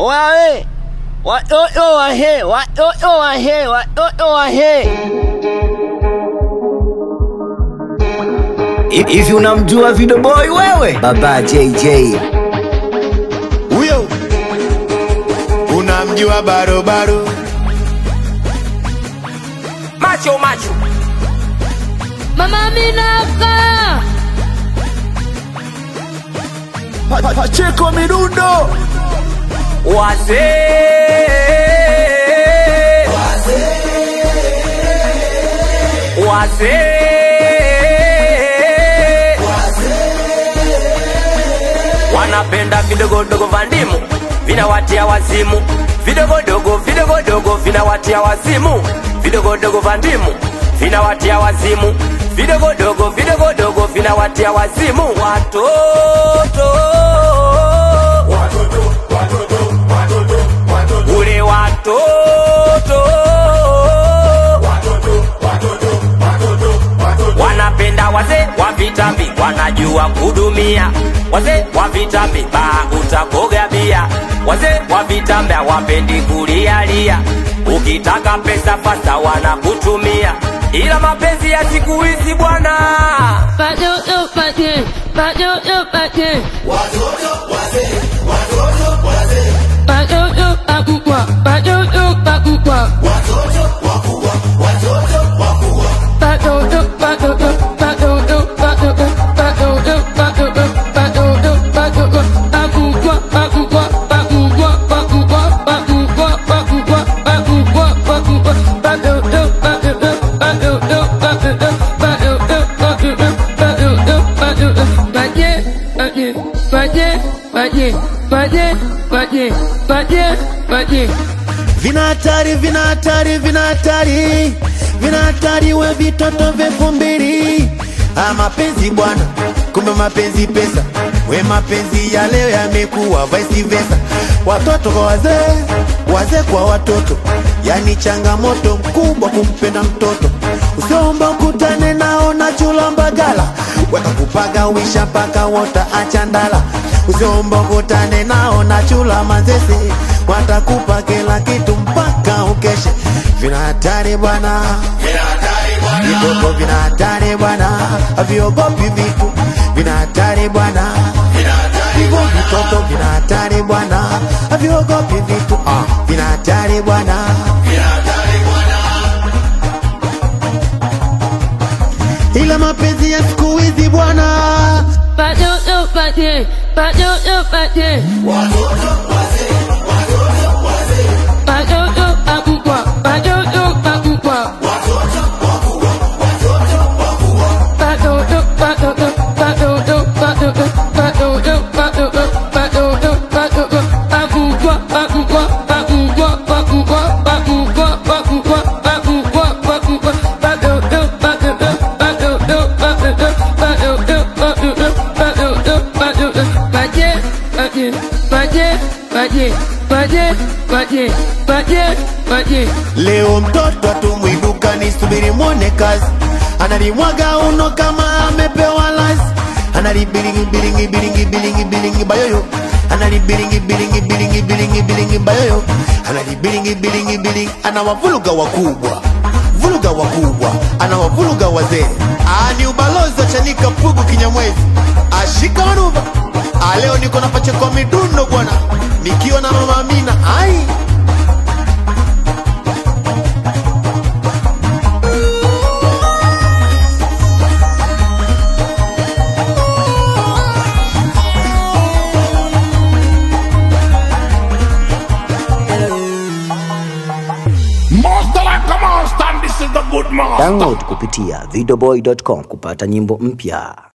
Wawe watoto wahe, watoto wahe, watoto wahe. Hivi unamjua Video Boy wewe? Baba JJ. Huyo unamjua barobaro macho macho Mama Minaka Pacheko midundo. wazee wazee wanapenda vidogodogo vya ndimu vinawatia wazimu vidogodogo vidogodogo vinawatia wazimu vidogodogo vya ndimu vinawatia wazimu vidogodogo vidogodogo vinawatia wazimu watoto ule watoto wanapenda wazee wa vitambi wanajua kudumia wazee wa vitambi baa utakoga bia wazee wa vitambi hawapendi kulialia ukitaka pesa fasa wanakutumia ila mapenzi ya siku hizi bwana Watoto pate Watoto pate Watoto pakubwa Watoto pakubwa Watoto watoto watoto watoto watoto watoto watoto watoto pakubwa pakubwa pakubwa pakubwa pakubwa pakubwa pakubwa pakubwa watoto watoto watoto watoto watoto watoto watoto Paje paje paje paje paje paje paje paje vina hatari vina hatari vina hatari vina hatari we vitoto vyefu mbili ah, mapenzi bwana kumbe mapenzi pesa we mapenzi ya leo yamekuwa vice versa watoto kwa wazee wazee kwa watoto yani changamoto mkubwa kumpenda mtoto usiomba ukutane nao na chula mbagala weka kupaga wisha mpaka wota achandala usiomba ukutane nao na chula manzese watakupa kila kitu mpaka ukeshe vina hatari bwana vitoto vina hatari bwana haviogopi vitu vina hatari bwana hivyo vitoto vina hatari bwana haviogopi vitu ah, vina hatari bwana ila mapenzi ya siku hizi bwana Watoto pate Watoto pate Watoto pakubwa Watoto pakubwa Watoto watoto watoto watoto watoto watoto watoto watoto pakubwa pakubwa pakubwa pakubwa pakubwa pakubwa pakubwa pakubwa watoto watoto watoto watoto watoto watoto watoto watoto paje paje paje paje paje paje paje paje Leo mtoto atumwiduka ni subiri mwone kazi, analimwaga uno kama amepewa lazi, analibilingi bilingi bilingi bilingi bilingi bayoyo, analibilingi bilingi bilingi bilingi bilingi bayoyo, analibilingi bilingi bilingi, anawavuluga wakubwa vuluga wakubwa, anawavuluga wazee. Ah, ni ubalozi wa Chanika Pugu Kinyamwezi, ashika manuva. Ah, leo niko na pacheko midundo bwana, nikiwa na mama Amina ai Master like a master, and this is the good master. Download kupitia videoboy.com kupata nyimbo mpya.